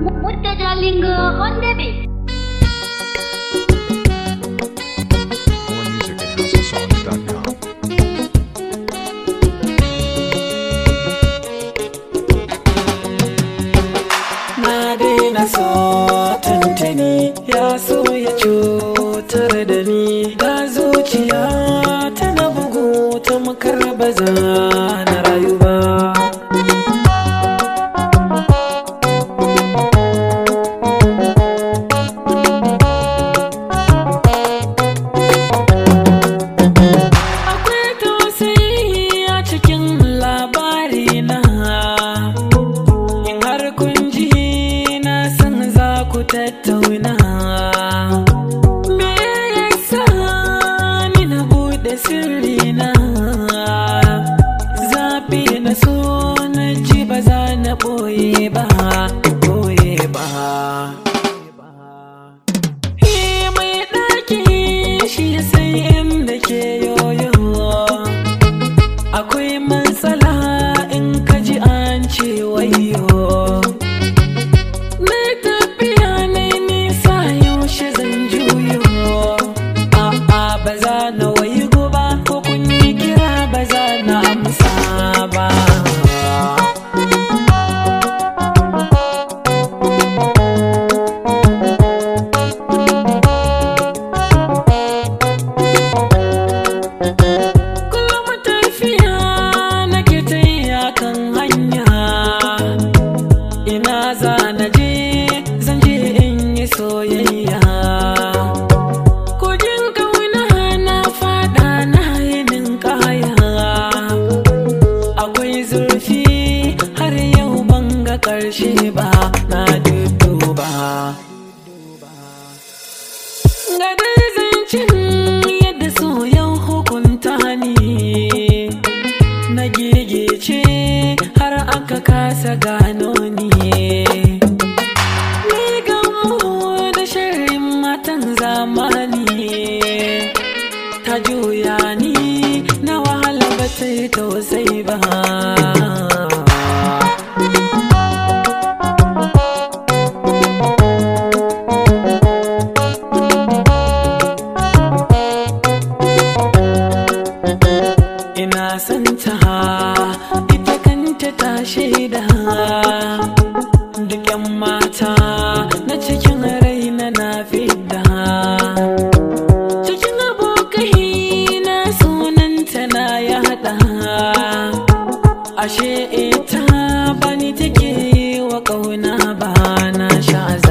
Murtajalinga on the beat. More music at houseofsongs.com. Na daina so tuntuni ya so ya cutar da ni ga zuciya tana bugu ta makar baza na rayu ba. Akwai tausayi a cikin labari na In har kun ji na san za ku tattauna Me yasa ni na buɗe sirri na Zafi na so na ji ba za na ɓoye ba ɓoye ba He mai ɗaki shi ya san inda ke yoyo Akwai matsala in ka ji an ce wayo Na tafiya na nisa yaushe zan juyo A'a ba za na wayi ba ko kun yi kira ba za na amsa ba Kullum tafiya nake ta yi kan hanya Ina za na je zan je in yi soyayya Kogin kauna na fada na yinin kaya Akwai zurfi har yau ban ga ƙarshe ba na duduba Ga dai zancen yadda soyan hukunta ni Na gigice har aka kasa gano ni Ni gamu da sharrin matan zamani Ta juya ni na wahala ba ta yi tausayi ba ina son ta ita kanta ta shaida duk yan mata na cikin raina na fidda cikin abokai na sunanta na yada ashe ita bani take wa kauna ba na sha